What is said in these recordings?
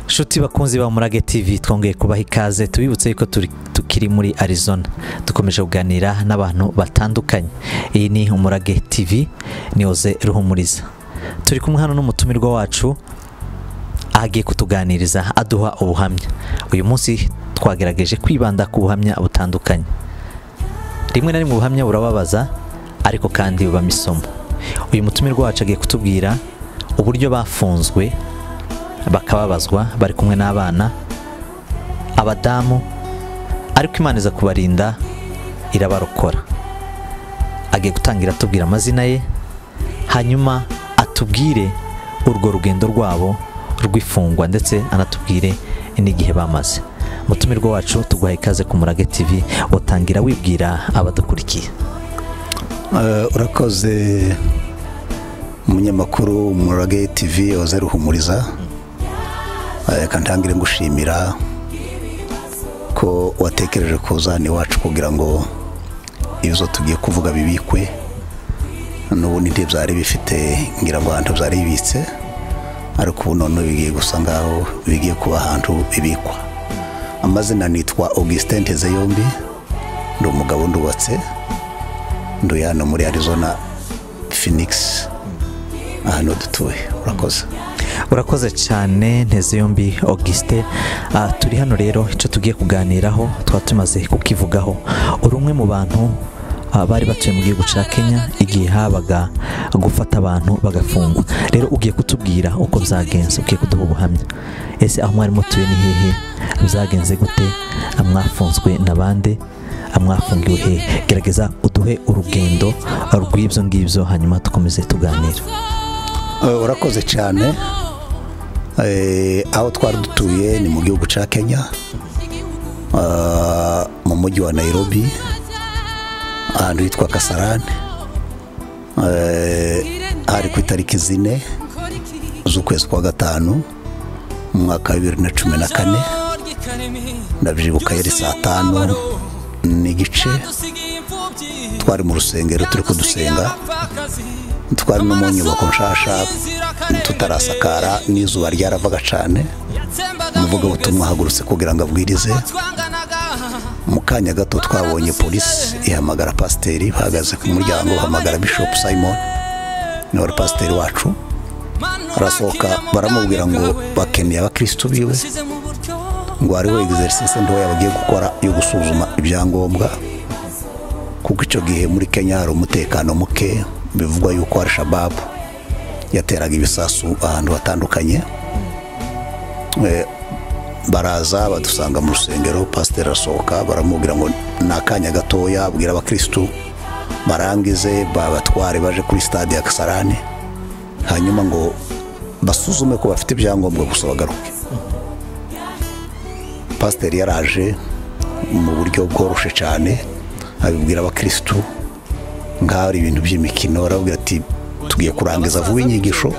nshuti bakunzi ba murage tv twongeye kubaha ikaze tubibutse yuko turi- tukiri muri arizona dukomeje kuganira n'abantu batandukanye iyi ni umurage tv ni oze ruhumuriza turi kumwe hano n'umutumirwa wacu agiye kutuganiriza aduha ubuhamya uyu munsi twagerageje kwibanda ku buhamya butandukanye rimwe na rimwe ubuhamya burababaza ariko kandi bubamo isomo uyu mutumirwa wacu agiye kutubwira uburyo bafunzwe bakababazwa bari kumwe n'abana abadamu ariko imana iza kubarinda irabarokora agiye gutangira atubwira amazina ye hanyuma atubwire urwo rugendo rwabo rw'ifungwa ndetse anatubwire n'igihe bamaze mutumirwa wacu tuguhaye ikaze ku murage tv watangira wibwira abadukurikiye Eh, urakoze umunyamakuru murage tv oze ruhumuriza Eh, reka ntangire ngushimira ko watekereje kuza hano iwacu kugira ngo ibizo tugiye kuvuga bibikwe n'ubundi ntibyari bifite ngira ngo ahantu byari bibitse ariko ubu none bigiye gusa ngaho bigiye kuba ahantu bibikwa amazina nitwa augustin ntezeyombi ndi umugabo ndubatse nduye hano muri arizona phoenix ahantu dutuye urakoze urakoze cyane nteze yombi augustin Ah, turi hano rero icyo tugiye kuganiraho tuba tumaze kukivugaho uri umwe mu bantu ah, bari batuye mu gihugu cya kenya igihe habaga gufata abantu bagafungwa rero ugiye kutubwira uko byagenze ugiye kuduha ubuhamya ese aho mwari mutuye ni hehe byagenze gute Ah, mwafunzwe na bande Ah, mwafungiwe hehe gerageza uduhe urugendo ah, rw'ibyo ngibyo hanyuma dukomeze tuganire Eh, urakoze cyane Eh, aho twari dutuye ni mu gihugu cya kenya Ah, mu mujyi wa nairobi ahantu hitwa kasarane Eh, hari ku itariki zine z'ukwezi kwa gatanu mu mwaka wa bibiri na cumi na kane ndabyibuka yari saa tanu n'igice twari mu rusengero turi kudusenga twari no mu nyubako nshasha tutarasakara n'izuba ryaravaga cyane umuvuga butumwa ahagurutse kugira ngo abwirize mu kanya gato twabonye polisi ihamagara pasiteri bahagaze ku muryango bahamagara bishop simon ni wari pasiteri wacu arasohoka baramubwira ngo bakeneye abakirisitu biwe ngo hariho egiserisisi ntoya bagiye gukora yo gusuzuma ibyangombwa kuko icyo gihe muri kenya hari umutekano muke bivugwa yuko hari shababu yateraga ibisasu ahantu hatandukanye Eh, baraza badusanga mu rusengero pasiteri arasohoka baramubwira ngo ni akanya gatoya abwira abakirisitu barangize babatware baje kuri stade ya kasarane hanyuma ngo basuzume ko bafite ibyangombwa gusa bagaruke pasiteri yaraje mu buryo bworoshe cyane abibwira abakirisitu nk'aho ari ibintu by'imikino arababwira ati tugiye kurangiza vuba inyigisho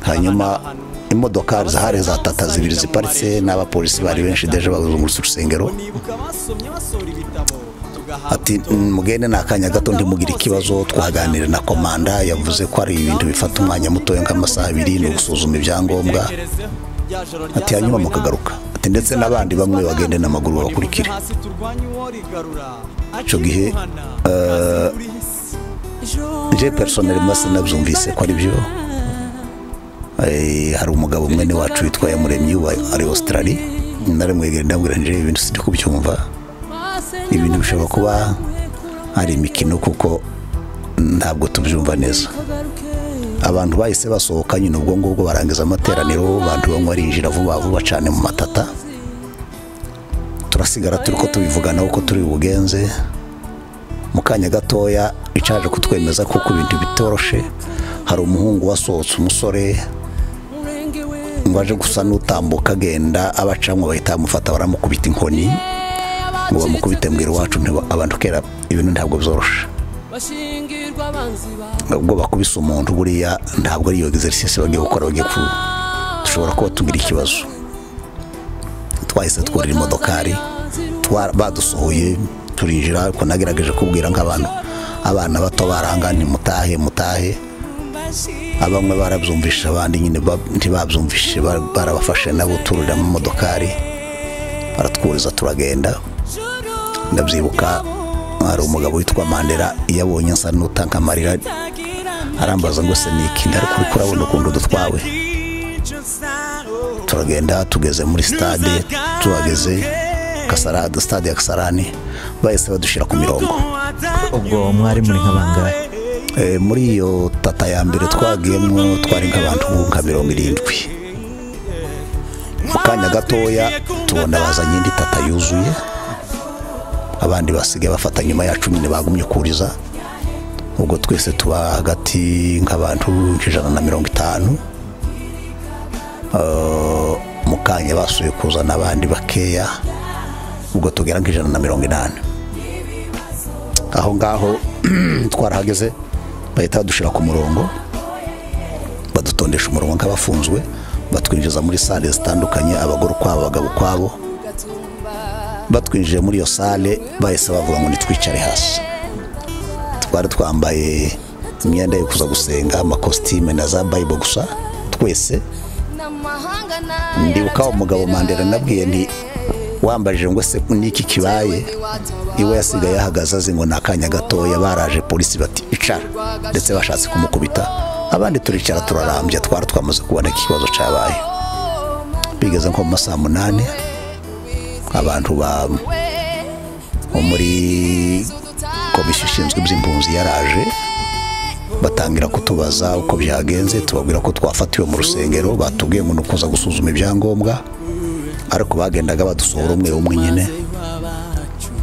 hanyuma imodokari zahari za tata zibiri ziparitse n'abapolisi bari benshi deje bazungurutse urusengero ati mugende ni akanya gato ndimugire ikibazo twaganira na komanda yavuze ko hari ibintu bifata umwanya mutoya nk'amasaha abiri ni ugusuzuma ibyangombwa ati hanyuma mukagaruka ati ndetse n'abandi bamwe bagende n'amaguru babakurikire icyo gihe eh, je personnel masi nabyumvise ko ari byo Eh, hari umugabo mwene wacu witwa yamuremyi uba ari australia narimwegere ndabwira nje ibintu sindi kubyumva ibintu bishobora kuba hari imikino kuko ntabwo tubyumva neza abantu bahise basohoka nyine ubwo ngubwo barangiza amateraniro abantu bamwe barinjira vuba vuba cyane mu matata turasigara turi ko tubivugana uko turi bugenze mu kanya gatoya bicaje kutwemeza kuko ibintu bitoroshe hari umuhungu wasohotse umusore ngo aje gusa n'utambuka agenda abacamwe bahita bamufata baramukubita inkoni ngo bamukubite mbwira iwacu ntiba- abantu kera ibintu ntabwo byoroshe ubwo bakubise umuntu buriya ntabwo ari iyo egiserisisi bagiye gukora bagiye ku dushobora kuba tugira ikibazo twahise twurira imodokari twa- badusohoye turinjira ariko nagerageje kubwira nk'abantu abana bato baranga ntimutahe mutahe abamwe barabyumvishije abandi nyine ba- ntibabyumvishije ba- barabafashe nabo tururira mu modokari baratwuriza turagenda ndabyibuka hari umugabo witwa mandela iyo abonye nsa n'utanka amarira arambaza ngo se ni iki ariko uriko urabona ukuntu dutwawe turagenda tugeze muri stade tuhageze kasarada stade ya kasarani bahise badushyira ku mirongo ubwo mwari muri nk'abangahe Eh, muri iyo tata ya mbere twagiyemo twari nk'abantu nka mirongo irindwi mu kanya gatoya tubona bazanye indi tata yuzuye abandi basigaye bafata nyuma yacu nyine bagumye kuriza ubwo twese tuba hagati nk'abantu ijana na mirongo itanu Eh, mu kanya basuye kuzana abandi bakeya ubwo tugera nk'ijana na mirongo inani aho ngaho twarahageze bahita badushyira ku murongo badutondesha umurongo nk'abafunzwe batwinjiza muri sale zitandukanye abagore ukwabo abagabo ukwabo batwinjiye muri iyo sale bahise bavuga ngo nitwicare hasi twari twambaye imyenda yo kuza gusenga amakositime na za bayibo gusa twese ndibuka ndibuka wa mugabo mandela nabwiye nti wambajije ngo se niki kibaye iwe yasigaye yahagaze azi ngo ni akanya gatoya baraje polisi bati icara ndetse bashatse kumukubita abandi turicara turarambya twari twamaze kubona ko ikibazo cyabaye bigeze nko mu masaha munani abantu ba bo muri komisiyo ishinzwe iby'impunzi yaraje batangira kutubaza uko byagenze tubabwira ko twafatiwe mu rusengero batubwiye ngo ni ukuza gusuzuma ibyangombwa ariko bagendaga badusohora umwe umwe nyine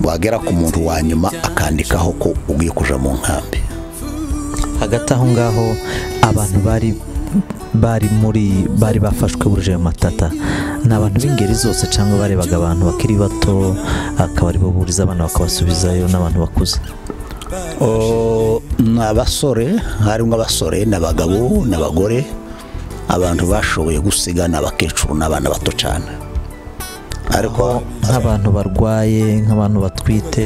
wagera ku muntu wa nyuma akandikaho ko ugiye kuja mu nkambi hagati aho ngaho abantu bari bari muri bari bafashwe buruje ayo matata ni abantu b'ingeri zose cyangwa barebaga abantu bakiri bato akaba aribo buriza abana bakabasubizayo n'abantu bakuze O, ni abasore harimo abasore ni abagabo ni abagore abantu bashoboye gusiga ni abakecuru n'abana bato cyane ariko nk'abantu barwaye nk'abantu batwite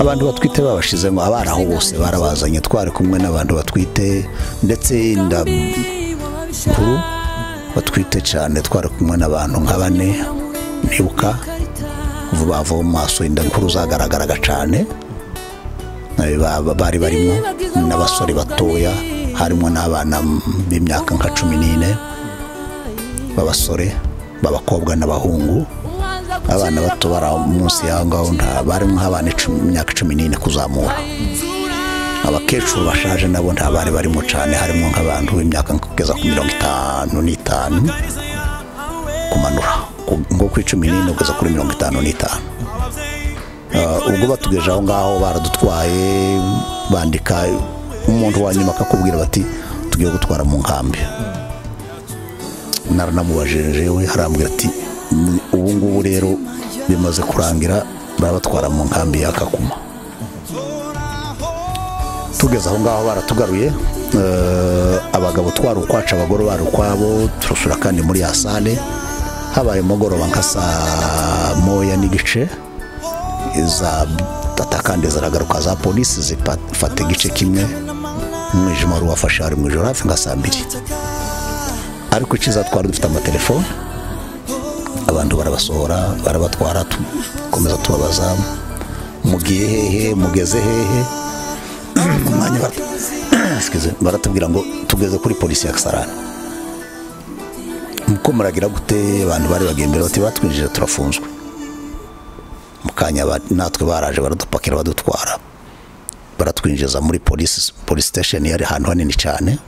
abantu batwite babashizemo abari aho bose barabazanye twari kumwe n'abantu batwite ndetse inda nkuru batwite cyane twari kumwe n'abantu nka bane nibuka vuba vuba mu maso inda nkuru zagaragaraga cyane Eh, ba- ba- bari barimo n'abasore batoya harimo n'abana b'imyaka nka cumi n'ine b'abasore b'abakobwa n'abahungu abana bato bari aho munsi y'aho ngaho nta bari nk'abana icumi- imyaka cumi n'ine kuzamura abakecuru bashaje nabo nta bari barimo cyane harimo nk'abantu b'imyaka kugeza ku mirongo itanu n'itanu kumanura ku- ngo ku icumi n'ine kugeza kuri mirongo itanu n'itanu Ah, ubwo batugejeje aho ngaho baradutwaye bandika umuntu wa nyuma akakubwira bati tugiye gutwara mu nkambi naranamubajije we arambwira ati "Ni ubu ngubu rero bimaze kurangira barabatwara mu nkambi ya kakuma tugeze aho ngaho baratugaruye eh, abagabo twari ukwacu abagore bari ukwabo turasura kandi muri ya sale habaye umugoroba nka saa moya n'igice za tata kandi zaragaruka za polisi zifata igice kimwe umwijima wari wafashe hari mu ijoro hafi nka saa mbiri ariko icyiza twari dufite amatelefone abantu barabasohora barabatwara tukomeza tubabaza mugiye hehe mugeze hehe umwanya bara- Excuse me, baratubwira ngo tugeze kuri polisi ya kasarani muko muragira gute abantu bari bagendera bati batwinjije turafunzwe mu kanya ba- natwe baraje baradupakira badutwara baratwinjiza muri polisi polisi station yari ahantu hanini cyane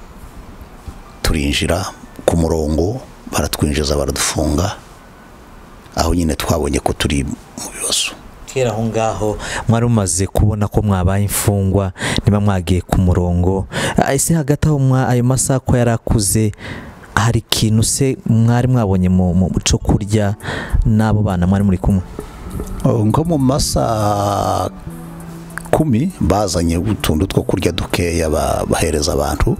turinjira ku murongo baratwinjiza baradufunga aho nyine twabonye ko turi mu bibazo kera aho ngaho mwari mumaze kubona ko mwabaye imfungwa niba mwagiye ku murongo Ah, ese hagati aho mwa ayo masaha ko yari akuze hari ikintu se mwari mwabonye mu mu cyo kurya n'abo bana mwari muri kumwe nko mu masaha kumi bazanye utuntu two kurya dukeya ba- bahereza abantu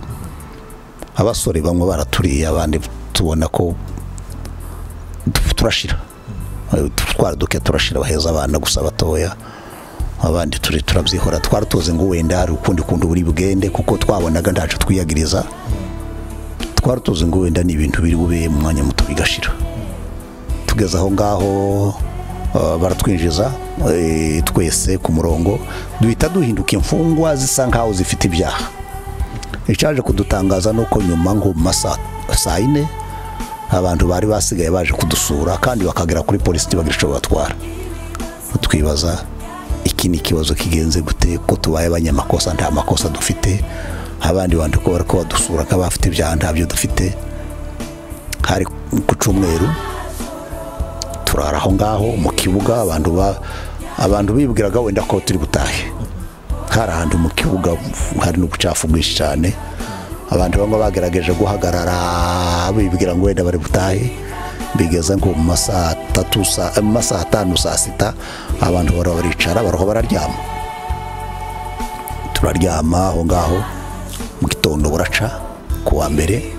abasore bamwe baraturiye abandi tubona ko tu- turashira Eh, twari duke turashira baheza abana gusa batoya abandi turi turabyihora twari tuzi ngo wenda hari ukundi kuntu buri bugende kuko twabonaga ntacyo twiyagiriza twari tuzi ngo wenda ni ibintu biri bube mu mwanya muto bigashira tugeze aho ngaho ah, baratwinjiza eh, twese ku murongo duhita duhinduka imfungwa zisa nkaho zifite ibyaha icyaje kudutangaza ni uko nyuma nko mu masaha saa yine abantu bari basigaye baje kudusura kandi bakagera kuri polisi ntibagira icyo batwara twibaza iki ni ikibazo kigenze gute ko tubaye abanyamakosa nta makosa dufite abandi bantu ko bari badusura nk'abafite ibyaha ntabyo dufite hari ku cyumweru turara aho ngaho mu kibuga abantu ba- abantu bibwiraga wenda ko turi butahe hari ahantu mu kibuga hari n'ubucafu bwinshi cyane abantu bamwe bagerageje guhagarara bibwira ngo wenda bari butahe bigeze nko mu masaha atatu saa- mu masaha atanu saa sita abantu baraba baricara baraho bararyama turaryama aho ngaho mu gitondo buraca ku wa mbere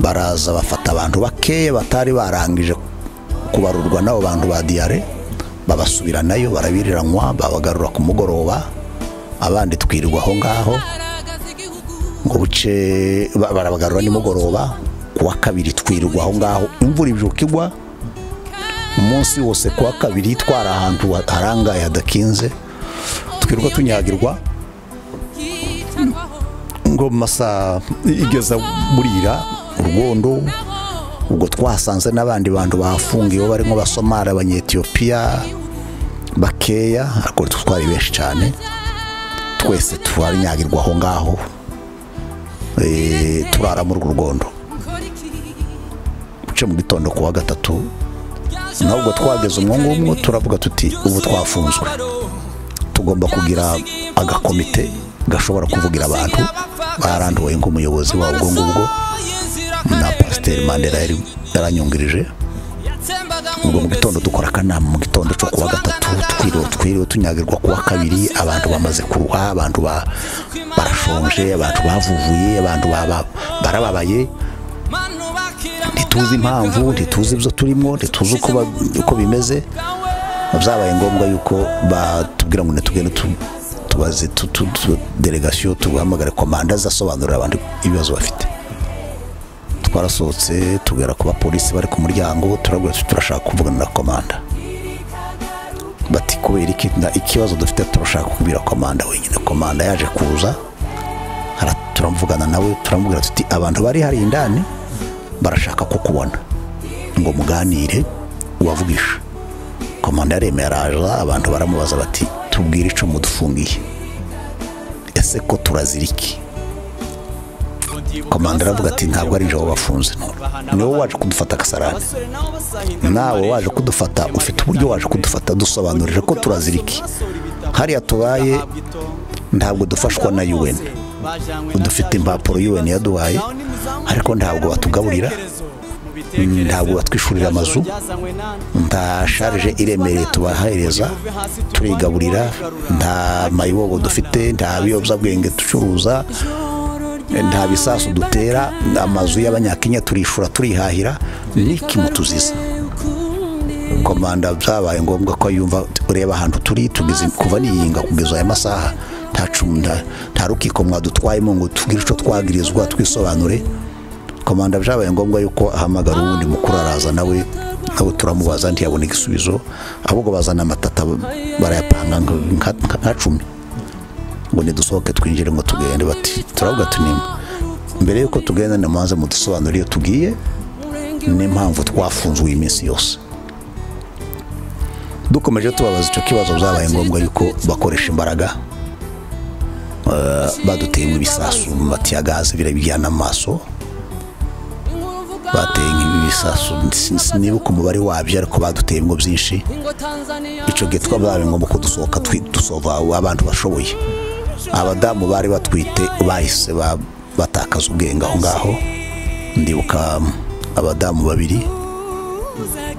baraza bafata abantu bakeya batari barangije kubarurwa n'abo bantu ba diyare babasubiranayo barabiriranwa babagarura ku mugoroba abandi twirirwa aho ngaho ngo buce ba- barabagarura nimugoroba ku wa kabiri twirirwa aho ngaho imvura ibijuka igwa umunsi wose ku wa kabiri twari ahantu harangaye hadakinze twirirwa tunyagirwa ngo mu masaha igeza burira urwondo ubwo twasanze n'abandi bantu bahafungiwe barimo basomari abanyetiyopiya bakeya ariko twari benshi cyane twese turanyagirwa aho ngaho Eh, turara muri urwo rwondo buce mu gitondo ku wa gatatu ntabwo twageze umwo ngumwo turavuga tuti ubu twafunzwe tugomba kugira agakomite gashobora kuvugira abantu baranduwe nk'umuyobozi wabo ubwo ngubwo na pasiteri mandela yari yaranyungirije ubwo mu gitondo dukora akanama mu gitondo cyo ku wa gatatu twiriwe twiriwe tunyagirwa ku wa kabiri abantu bamaze kuruha abantu ba- barashonje abantu bavuvuye abantu baba- barababaye ntituzi impamvu ntituzi ibyo turimo ntituzi uko ba- uko bimeze byabaye ngombwa yuko batubwira ngo ntitugende tu- tubaze tu- tu- tu- delegasiyo tuguhamagare komanda zasobanurira abantu ibibazo bafite twarasohotse tugera ku bapolisi bari ku muryango turabwira tuti turashaka kuvugana na komanda bati kubera iki nta ikibazo dufite turashaka kubwira komanda wenyine komanda yaje kuza ara- turamuvugana nawe turamubwira tuti abantu bari hari indani barashaka kukubona ngo muganire ubavugisha komanda yaremeye araza abantu baramubaza bati tubwire icyo mudufungiye ese ko turazira iki komanda aravuga ati ntabwo ari njye wabafunze ni wowe waje kudufata agasarane nawe waje kudufata ufite uburyo waje kudufata dusobanurire ko turazira iki hariya tubaye ntabwo dufashwa na UN dufite impapuro UN yaduhaye ariko ntabwo batugaburira ntabwo batwishurira amazu nta sharije iremereye tubahereza turigaburira nta mayibobo dufite nta biyobyabwenge ducuruza nta bisasu dutera amazu y'abanyakenya turishura turihahira n'iki mutuziza komanda byabaye ngombwa ko yumva ureba ahantu turi tugeze kuva niyinga kugeza aya masaha nta cumu- nta- nta rukiko mwadutwayemo ngo tubwire icyo twagirizwa twisobanure komanda byabaye ngombwa yuko ahamagara uwundi mukuru araza nawe nawe turamubaza ntiyabona igisubizo ahubwo bazana amatata barayapanga nka- nka- nka cumi ngo nidusohoke twinjire ngo tugende bati turavuga tunima mbere y'uko tugenda nimubanze mudusobanurire iyo tugiye n'impamvu twafunzwe iyi minsi yose dukomeje tubabaza icyo kibazo byabaye ngombwa yuko bakoresha imbaraga Eh, baduteye mu bisasu mu matiya gaze birabijyana amaso bateye nk'ibisasu sinibuka umubare wabyo ariko baduteye ngo byinshi icyo gihe twabaye ngombwa ko dusohoka twi- dusova abantu bashoboye abadamu bari batwite bahise ba- batakaza ubwenge aho ngaho ndibuka abadamu babiri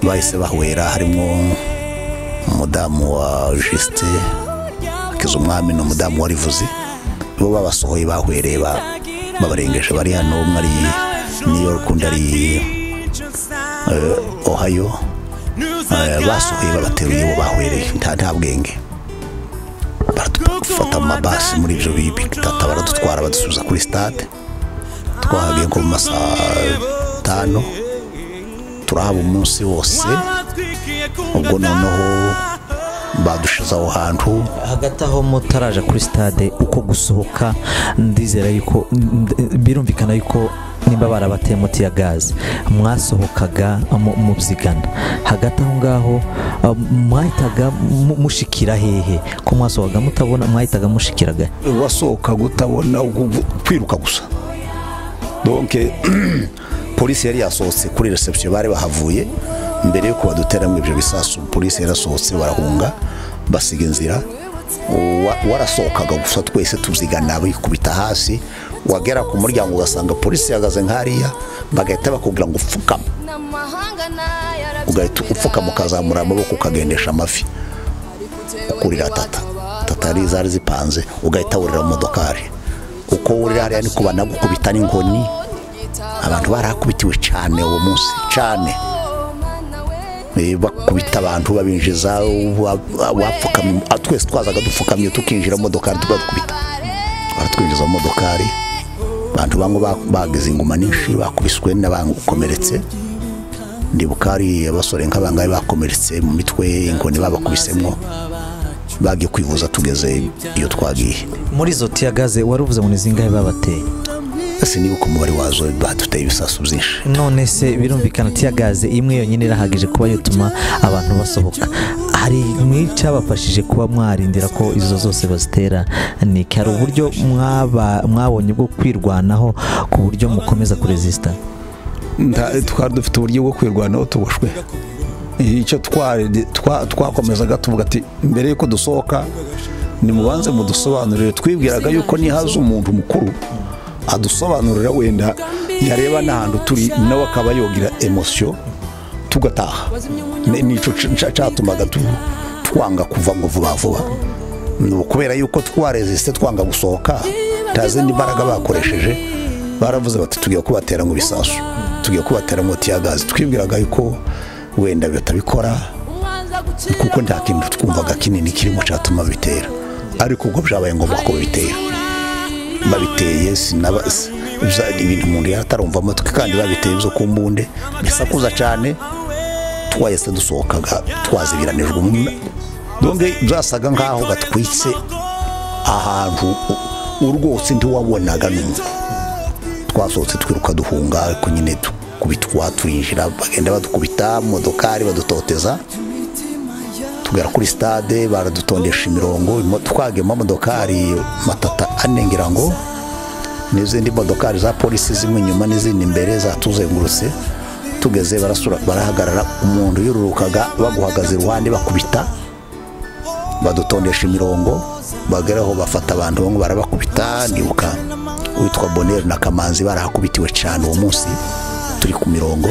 bahise bahwera harimo umudamu wa jisite akiza umwami n'umudamu wa rivuzi bo babasohoye bahwereye ba- babarengeje bari hano umwe ari new york undi ari eh, ohio Eh, basohoye babateruye bo bahwereye nta nta bwenge baradufata mu mabasi muri ibyo bitata baradutwara badusubiza kuri stade twahagiye nko mu masaha atanu turahaba umunsi wose ubwo noneho badushize aho hantu hagati aho mutaraje kuri stade uko gusohoka ndizera yuko birumvikana yuko nimba barabateye muti ya gaze mwasohokaga mu- mubyigana hagati aho ngaho ah, mwahitaga mu- mushikira hehe ko mwasohokaga mutabona mwahitaga mushikiraga wasohoka utabona ugu- kwiruka gusa donke polisi yari yasohotse kuri reception bari bahavuye mbere yo kubaduteramo ibyo bisasu polisi yarasohotse barahunga basiga inzira Wa- warasohokaga gusa twese tuzigana bikubita hasi wagera ku muryango ugasanga polisi ihagaze nk'hariya bagahita bakubwira ngo upfukame ugahita ugahita upfukama ukazamura amaboko ukagendesha amafi kurira tata tata yari zari zipanze ugahita wurira mu modokari uko wurira hariya ni kuba nagukubita n'inkoni abantu barahakubitiwe cyane uwo munsi cyane Eh, bakubita abantu babinjiza wa- wa- wapfukamye ah, twese twazaga dupfukamye tukinjira mu modokari tukadukubita baratwinjiza mu modokari abantu bamwe ba- bagize inguma nyinshi bakubiswe n'abakomeretse ndibuka hari abasore nk'abangahe bakomeretse mu mitwe inkoni babakubisemo bagiye kwivuza tugeze iyo twagiye muri izo tiya gaze wari uvuze ngo ni zingahe babateye ese niba uko umubare wazo baduteye ibisasu byinshi none se birumvikana tiya gaze imwe yonyine irahagije kuba yatuma abantu basohoka hari nk'icyabafashije kuba mwarindira ko izo zose bazitera ni iki? hari uburyo mwaba- mwabonye bwo kwirwanaho ku buryo mukomeza kurezisita nta- twari dufite uburyo bwo kwirwanaho tuboshwe icyo twari- twa- twakomezaga tuvuga ati mbere y'uko dusohoka nimubanze mudusobanurire twibwiraga yuko nihaza umuntu mukuru adusobanurira wenda yareba n'ahantu turi nawe akaba yogira emosiyo tugataha Ni- nicyo c- c- cyatumaga tu- twanga kuva ngo vuba vuba Ni ukubera yuko twareziste twanga gusohoka nta zindi mbaraga bakoresheje baravuze bati tugiye kubatera mu bisasu tugiye kubatera mu tiyagazi twibwiraga yuko wenda batabikora kuko nta kintu twumvaga kinini kirimo cyatuma bitera ariko ubwo byabaye ngombwa ko babitera babiteye sinaba si- bya- ibintu umuntu yatarumva amatwi kandi babiteye byo ku mbunde bisakuza cyane twahise dusohokaga twazibiranijwe umwe- donge byasaga nk'aho gatwitse ahantu u- u- rwose ntiwabonaga n'umwe twasohotse twiruka duhunga ariko nyine dukubitwa twinjira bagenda badukubita mu modokari badutoteza tugera kuri stade baradutondesha imirongo imo- twagiye mu mamodokari matata ane ngira ngo n'izindi modokari za polisi zimwe inyuma n'izindi imbere zatuzengurutse tugeze barasura barahagarara umuntu yururukaga baguhagaze iruhande bakubita badutondesha imirongo bageraho bafata abantu bamwe barabakubita ndibuka uwitwa boneri na kamanzi barahakubitiwe cyane uwo munsi turi ku mirongo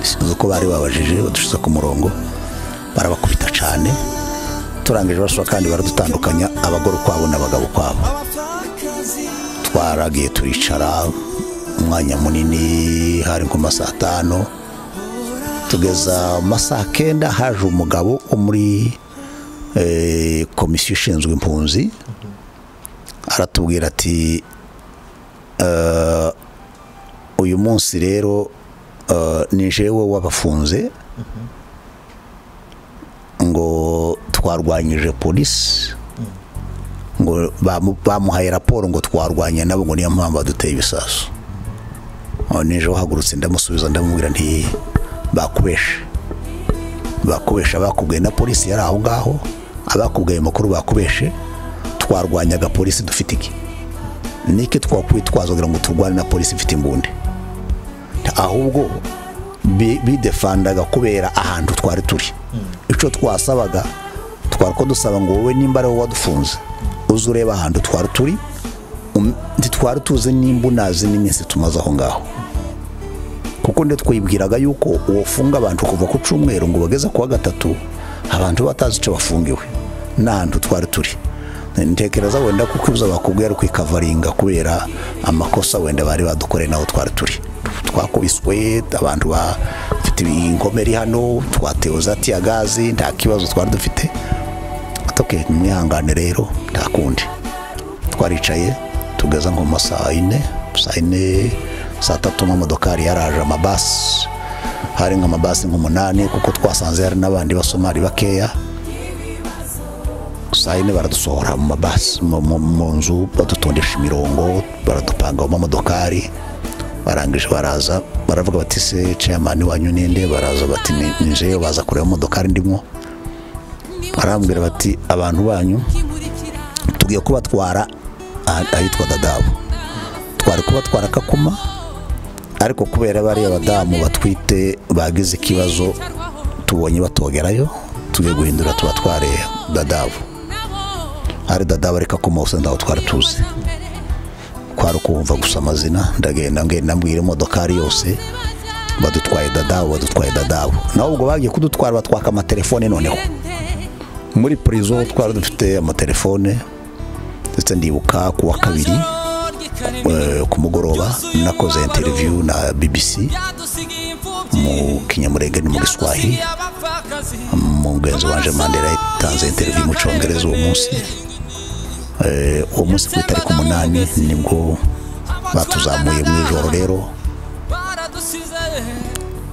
sinzi uko bari babajije badushize ku murongo barabakubita cyane turangije basura kandi baradutandukanya abagore ukwabo n'abagabo ukwabo twaragiye turicara umwanya munini hari nko masaha atanu tugeza mu masaha kenda haje umugabo wo muri eh, komisiyo ishinzwe impunzi aratubwira ati "Eh, uyu munsi rero eh, ni jewe wabafunze ngo twarwanyije polisi ngo bamu- bamuhaye raporo ngo twarwanye nabo ngo niyo mpamvu baduteye ibisasu aho nijoro uhagurutse ndamusubiza ndamubwira nti bakubeshe bakubeshe abakubwiye na polisi yari aho ngaho abakubwiye ayo makuru bakubeshe twarwanyaga polisi dufite iki niki twakwitwaza kugira ngo turwane na polisi ifite imbunda ahubwo bi- bidefandaga kubera ahantu twari turi icyo twasabaga twari ko dusaba ngo wowe nimba ari wowe wadufunze uze urebe ahantu twari turi um- ntitwari tuzi nimba unazi n'iminsi tumaze aho ngaho kuko nde twibwiraga yuko uwafunga abantu kuva ku cyumweru ngo bageze kuwa gatatu abantu batazi icyo bafungiwe n'ahantu twari turi ntekereza wenda kuko ibyo bakubwiye ari kwikavaringa kubera amakosa wenda bari badukoreye n'aho twari turi twakubiswe abantu bafite inkomeri hano twatewe za gazi nta kibazo twari dufite atoke mwihangane rero nta kundi twaricaye tugeze nko mu masaha yine saa yine saa tatu amamodokari yaraje amabasi hari nk'amabasi nk'umunani kuko twasanze hari n'abandi basomari bakeya saa yine baradusohora mu mabasi mu- mu- mu nzu badutondesha imirongo baradupanga mu mamodokari barangije baraza baravuga bati se ceyamani wanyu ninde baraza bati "Ni- ni jewe baza kureba amamodokari ndimo barambwira bati abantu banyu tugiye kubatwara aha- ahitwa dadabu twari kubatwara kakuma ariko kubera bariya badamu batwite bagize ikibazo tubonye batogerayo tugiye guhindura tubatware dadabu ari dadabu ariko kakuma gusa ndaho twari tuzi kwari ukumva gusa amazina ndagenda ngenda mbwira imodokari yose badutwaye dadabu badutwaye dadabu nawe ubwo bagiye kudutwara batwaka amatelefone noneho muri purizo twari dufite amatelefone ndetse ndibuka ku wa kabiri eh, ku mugoroba nakoze interiviyu na bbc mu kinyamurenge ni mu giswahili umugenzi wanje mandela yatanze interiviyu mu cyongereza uwo munsi Eh, uwo munsi ku itariki umunani nibwo batuzamuye mu ijoro rero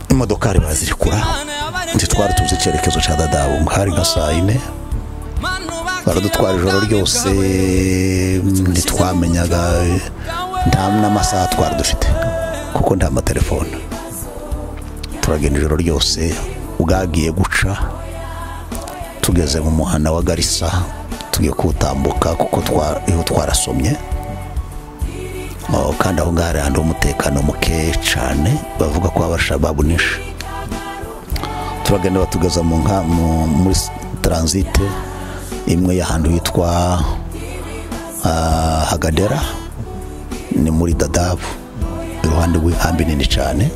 imodokari barazirikura ntitwari tuzi icyerekezo cya dadabu hari nka saa yine baradutwara ijoro ryose mm, ntitwamenyaga nta n'amasaha twari dufite kuko nta matelefone turagenda ijoro ryose bwagiye guca tugeze mu muhanda wa garisa tugiye kuwutambuka kuko twa- iho twarasomye Oh, kandi aho ngaho hari ahantu h'umutekano muke cyane bavuga ko abashababu nishe turagenda batugeza mu nka mu- muri s- taransite imwe y'ahantu hitwa ah, hagadera ni muri dadabu iruhande rw'inkambi nini cyane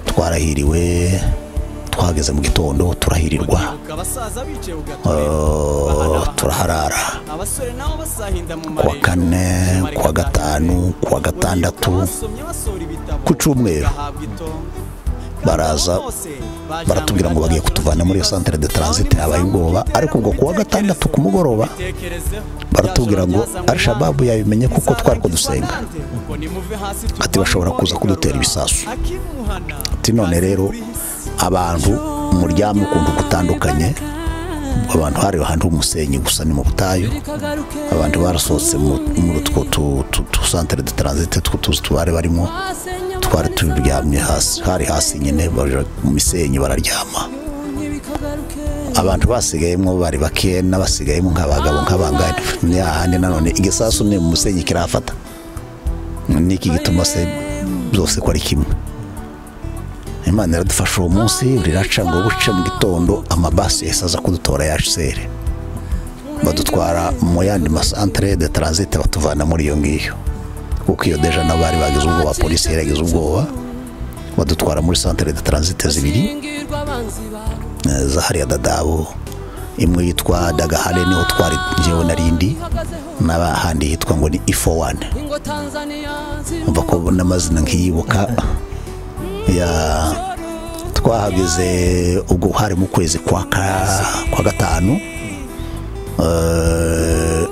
twarahiriwe twageze mu gitondo turahirirwa Ah, turaharara kuwa kuwa kane kuwa gatanu kuwa gatandatu ku cyumweru baraza baratubwira ngo bagiye kutuvana muri iyo santere de taransite habaye ubwoba ariko ubwo kuwa gatandatu ku mugoroba baratubwira ngo arishababu yabimenye kuko twari kudusenga ati bashobora kuza kudutera ibisasu ati none rero abantu muryamye ukuntu gutandukanye abantu hari ahantu h'umusenyi gusa ni mu butayu abantu barasohotse mu- muri utwo tu- tu- tu santere de taransite tw'utuzu tubare barimo twari turyamye hasi hari hasi nyine baja mu misenyi bararyama abantu basigayemo bari bake n'abasigayemo nk'abagabo nk'abangahe ni hahandi nanone igisasu ni mu musenyi kirafata niki gituma se byose ko ari kimwe imana iradufasha uwo munsi riraca ngo buce mu gitondo amabasi yahise aza kudutora ya sere badutwara mu yandi masantere de taransite batuvana muri iyo ngiyo kuko iyo deja n'abari bagize ubwoba polisi yari yagize ubwoba badutwara muri santere de taransite zibiri eh, za hariya dadabo imwe yitwa dagahare niho twari njyewe narindi n'ahandi hitwa ngo ni ifo wani umva ko n'amazina nkiyibuka ya twahageze ubwo hari mu kwezi kwa ka- kwa gatanu eh,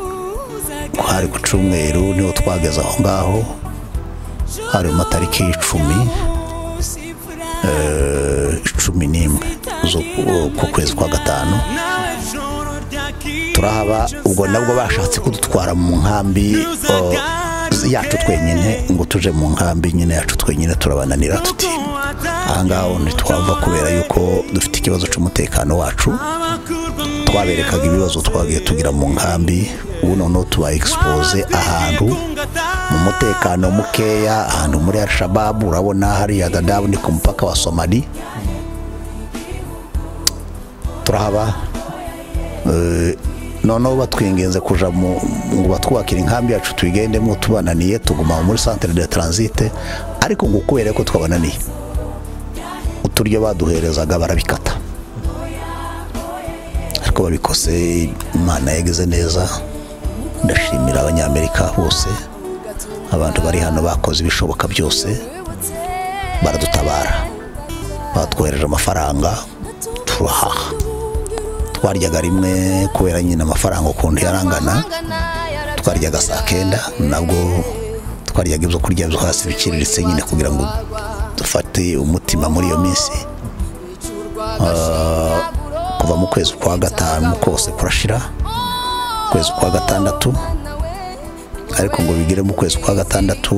hari ku cyumweru niho twageze aho ngaho hari mu matariki y'icumi eh, cumi n'imwe zo- ku kwezi kwa gatanu turahaba ubwo nabwo bashatse kudutwara mu nkambi eh, yacu twenyine ngo tuje mu nkambi nyine yacu twenyine turabananira tuti ahangaho ntitwava kubera yuko dufite ikibazo cy'umutekano wacu twaberekaga ibibazo twagiye tugira mu nkambi ubu noneho tuba egisipoze ahantu mu mutekano mukeya ahantu muri arishababu urabona hariya dadabu ni ku mupaka wa somali turahaba Eh, noneho batwinginze kuja mu ngo batwubakire inkambi yacu tuyigendemo tubananiye tuguma muri centre de transite ariko ngo kubera ko twabananiye uturyo baduherezaga barabikata ariko babikose imana yagize neza ndashimira abanyamerika bose abantu bari hano bakoze ibishoboka byose baradutabara batwohereje amafaranga turahaha twaryaga rimwe kubera nyine amafaranga ukuntu yarangana twaryaga saa kenda nabwo twariyaga ibyo kurya byo hasi biciriritse nyine kugira ngo dufate umutima muri iyo minsi Ah, kuva mu kwezi kwa gatanu kose kurashira ukwezi kwa gatandatu ariko ngo bigere mu kwezi kwa gatandatu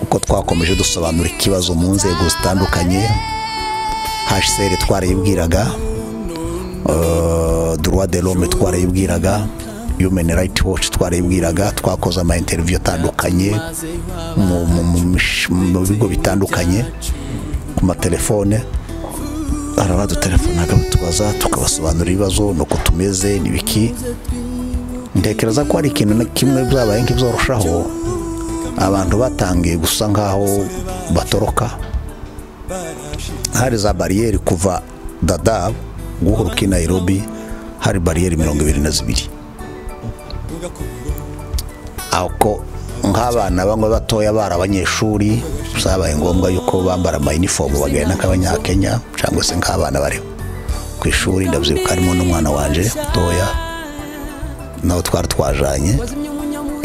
uko twakomeje dusobanura ikibazo mu nzego zitandukanye hsr twarayibwiraga eh, droit de l'homme twarayibwiraga human right watch twarayibwiraga twakoze ama interview atandukanye mu- mu- mu mish- mu bigo bitandukanye ku matelefone araradutelefonaga batubaza tukabasobanurira ibibazo nuko tumeze n'ibiki ntekereza ko hari ikintu na kimwe byabaye nk'ibyoroshyaho abantu batangiye gusa nk'aho batoroka hari za bariyeri kuva dadabu guhuruka i nayirobi hari bariyeri mirongo ibiri na zibiri ako nk'abana bamwe batoya bari abanyeshuri byabaye ngombwa yuko bambara amayinifomu bagenda nk'abanyakenya cyangwa se nk'abana bari ku ishuri ndabyibuka harimo n'umwana wanje mutoya nawe twari twajanye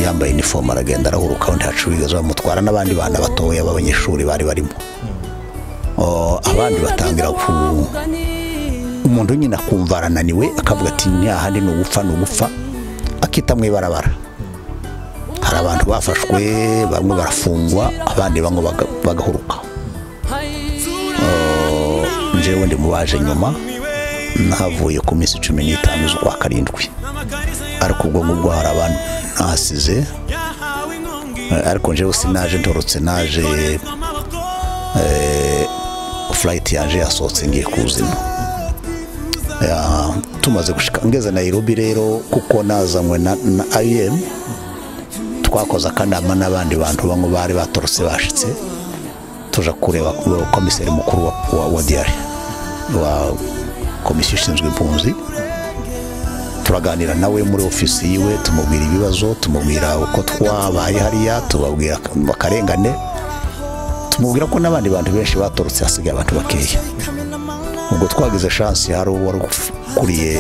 yambaye inifomu aragenda arahuruka undi hacururiza bamutwara n'abandi bana batoya b'abanyeshuri bari barimo O, abandi batangira ku umuntu nyine akumva arananiwe akavuga ati ntihahandi ni ugupfa ni ugupfa akita mu ibarabara hari abantu bafashwe bamwe barafungwa abandi bamwe baga- bagahuruka Oh, njyewe ndi mu baje nyuma nahavuye ku minsi cumi n'itanu z'ukwa karindwi ariko ubwo ngubwo hari abantu nahasize Eh, ariko njyewe sinaje ntorotse naje furayiti yaje yasohotse ngiye kuzima Ya, tumaze gushika ngeze nayirobi rero kuko nazanywe na ayemu twakoze akanama n'abandi bantu bamwe bari batorotse bashitse tuja kureba ku- komiseri mukuru wa, wa, wa diyari wa komisiyo ishinzwe impunzi turaganira nawe muri ofisi yiwe tumubwira ibibazo tumubwira uko twabaye hariya tubabwira akarengane tumubwira ko n'abandi bantu benshi batorotse hasigaye abantu bakeya ubwo twagize shansi hari uwari ukuriye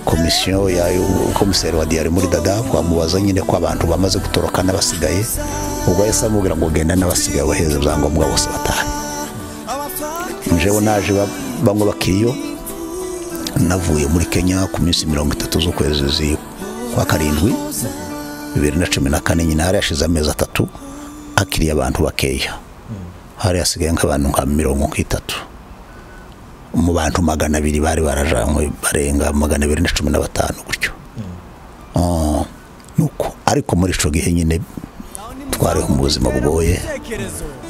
komisiyo ya komiseri wa diyari muri dada twamubaza nyine ko abantu bamaze gutoroka n'abasigaye ubwo yahise amubwira ngo genda n'abasigaye baheze ibyangombwa bose batahe njewe naje ba- bamwe bakiriyo navuye muri kenya ku minsi mirongo itatu z'ukwezi zi- kwa karindwi bibiri na cumi na kane nyine hari hashize amezi atatu hakiriye abantu bakeya hari hasigaye nk'abantu nka mirongo nk'itatu mu bantu magana abiri bari barajanywe barenga magana abiri na cumi na batanu gutyo Ah, nuko ariko muri ico gihe nyine twariho mu buzima bugoye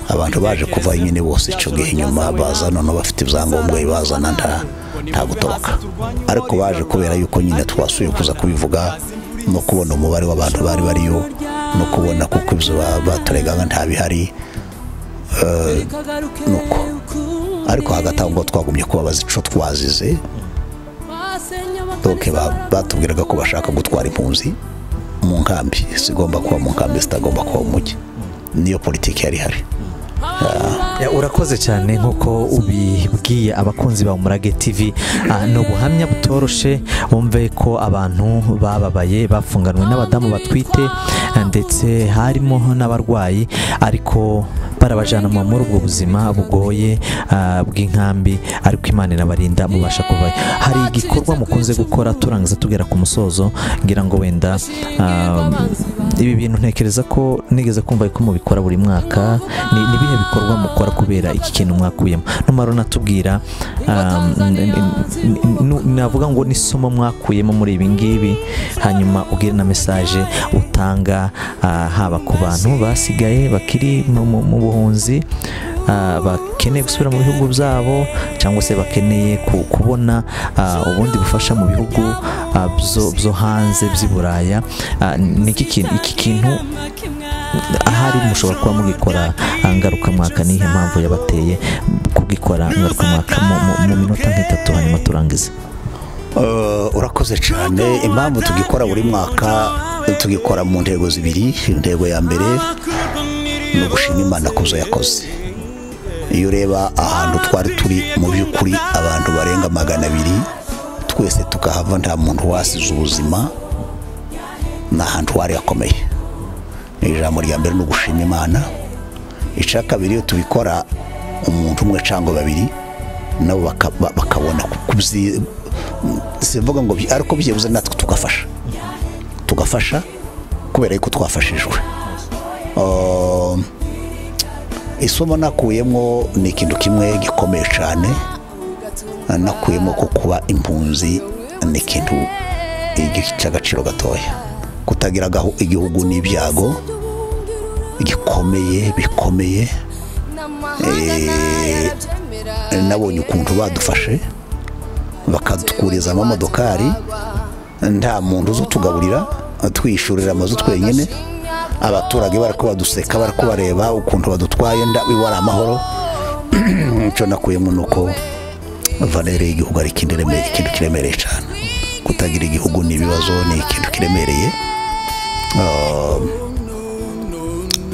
abantu baje kuva nyine bose ico gihe nyuma baza none bafite ibyangombwa ibazana nta nta gutoroka ariko baje kubera yuko nyine twasuye kuza kubivuga no kubona umubare w'abantu bari bariyo no kubona kuko ibyo ba- baturegaga nta bihari nuko ariko hagati aho ngo twagumye kubabaza ico twazize doke ba- batubwiraga ko bashaka gutwara impunzi mu nkambi zigomba kuba mu nkambi zitagomba kuba mu mujyi niyo politiki yari ihari Ya, urakoze cyane nk'uko ubibwiye abakunzi ba umurage tv Ah, ni ubuhamya butoroshe wumve ko abantu bababaye bafunganwe n'abadamu batwite ah, ndetse harimo n'abarwayi ariko barabajana mu- muri ubwo buzima bugoye ah, bw'inkambi ariko imana inabarinda mubasha kuvayo hari igikorwa mukunze gukora turangiza tugera ku musozo ngira ngo wenda ah, ibi bintu ntekereza ko nigeze kumva ko mubikora buri mwaka ni ni ibihe bikorwa mukora kubera iki kintu mwakuyemo numara unatubwira um, n- n- n- n- navuga ngo n'isomo mwakuyemo muri ibi ngibi hanyuma ubwire na mesaje utanga ah, haba ku bantu basigaye bakiri mu- mu mu buhunzi ah, bakeneye gusubira mu bihugu byabo cyangwa se bakeneye ku- kubona ah, ubundi bufasha mu bihugu ah, byo- byo hanze by'i buraya Ah, ni iki kintu iki kintu ahari mushobora kuba mugikora ah, ngarukamwaka nihe mpamvu yabateye kugikora ngarukamwaka mu- mu- mu minota nk'itatu hanyuma turangize Eh, urakoze cyane impamvu tugikora buri mwaka tugikora mu ntego zibiri intego ya mbere ni ugushima imana ku byo yakoze iyo ureba ahantu twari turi mu by'ukuri abantu barenga magana abiri twese tukahava nta muntu wasize ubuzima ni ahantu hari hakomeye ijambo rya mbere ni ugushima imana icya kabiri iyo tubikora umuntu umwe cyangwa babiri nabo baka- ba- bakabona kubyi simvuga ngo byi- ariko byibuze natwe tugafasha tugafasha kubera yuko twafashijwe Um, isomo nakuyemo ni ikintu kimwe gikomeye cyane nakuyemo ko kuba impunzi ni ikintu igi- cy'agaciro gatoya kutagira agahu- igihugu n'ibyago gikomeye bikomeye Eh, nabonye ukuntu badufashe bakadukuriza amamodokari nta muntu uzutugaburira twishyurira amazu twenyine abaturage bari baduseka bari kubareba ukuntu badutwaye nda- iwe ari amahoro icyo nakuyemo ni uko vanere y'igihugu ari ikintu kiremere- ikintu kiremereye cyane kutagira igihugu ni ibibazo ni ikintu kiremereye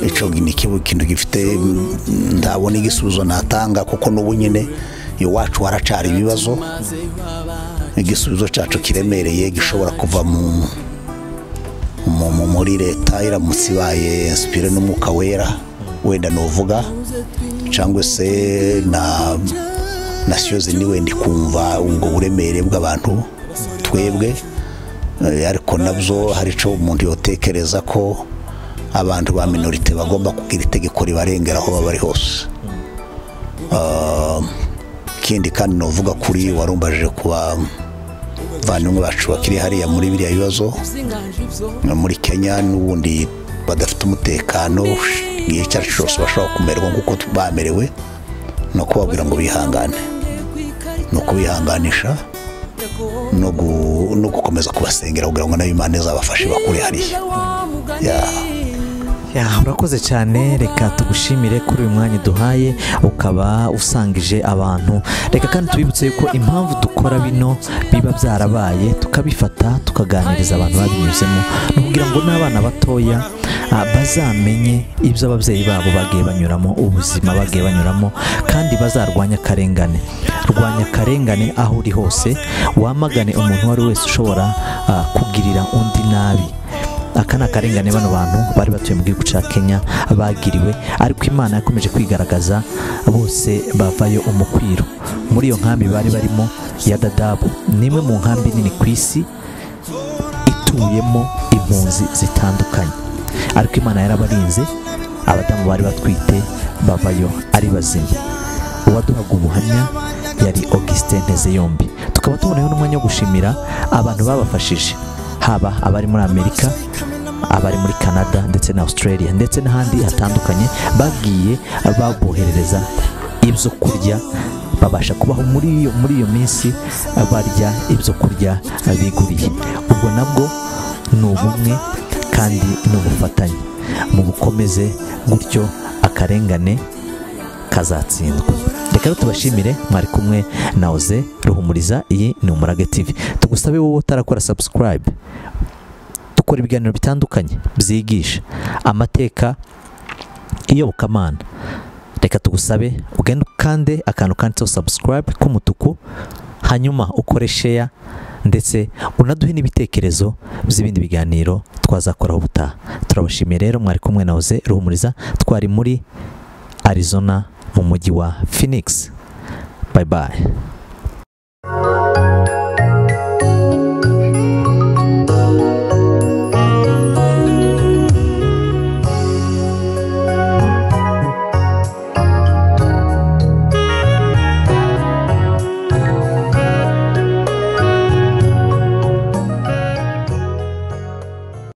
icyo ni ikibu- ikintu gifite mm, ntabona igisubizo natanga kuko n'ubu nyine iwacu haracyari ibibazo igisubizo cyacu kiremereye gishobora kuva mu mu- mu- muri leta iramutse ibaye insipire n'umwuka wera wenda nuvuga cyangwa se na na siyozi ni wenda ikumva ubwo buremere bw'abantu twebwe Eh, ariko nabyo hari icyo umuntu yotekereza ko abantu ba minorite bagomba kugira itegeko ribarengera aho baba bari hose Ah, ikindi kandi nuvuga kuri warumbaje kuba bavandimwe bacu bakiri hariya muri biriya bibazo nka muri kenya n'ubundi badafite umutekano igihe icyo ari cyo cyose bashobora kumererwa nk'uko tu- bamerewe ni ukubabwira ngo bihangane ni ukubihanganisha no gu- no gukomeza kubasengera kugira ngo nayo imana izabafashe bakure hariya Yeah. Ya, urakoze cyane reka tugushimire kuri uyu mwanya duhaye ukaba usangije abantu reka kandi tubibutse yuko impamvu dukora bino biba byarabaye tukabifata tukaganiriza abantu babinyuzemo ni ukugira ngo n'abana batoya ah, bazamenye ibyo ababyeyi babo bagiye banyuramo ubuzima bagiye banyuramo kandi bazarwanya akarengane rwanya akarengane aho uri hose wamagane umuntu uwo ari we wese ushobora ah, kugirira undi nabi aka ni akarengane bano bantu bari batuye mu gihugu cya kenya bagiriwe ariko imana yakomeje kwigaragaza bose bavayo umukwiro muri iyo nkambi bari barimo ya dadabu ni imwe mu nkambi nini ku isi ituyemo impunzi zitandukanye ariko imana yarabarinze abadamu bari batwite bavayo ari bazima uwaduhaga ubuhamya yari augustin ntezeyombi tukaba tuboneyeho n'umwanya wo gushimira abantu babafashije haba abari muri amerika abari muri canada ndetse na australia ndetse n'ahandi hatandukanye bagiye baboherereza ibyo kurya babasha kubaho muri iyo muri iyo minsi barya ibyo kurya biguriye ubwo nabwo ni ubumwe kandi ni ubufatanye mu bukomeze gutyo akarengane kazatsindwa reka rero tubashimire mwari kumwe na oze ruhumuriza iyi ni umurage tv tugusabe wowe utarakora subscribe dukora ibiganiro bitandukanye byigisha amateka iyobokamana reka tugusabe ugende ukande akantu kanditseho subscribe k'umutuku hanyuma ukore share ndetse unaduhe n'ibitekerezo by'ibindi biganiro twazakoraho ubutaha turabashimiye rero mwari kumwe na oze ruhumuriza twari muri Arizona mu mujyi wa Phoenix. Bye bye.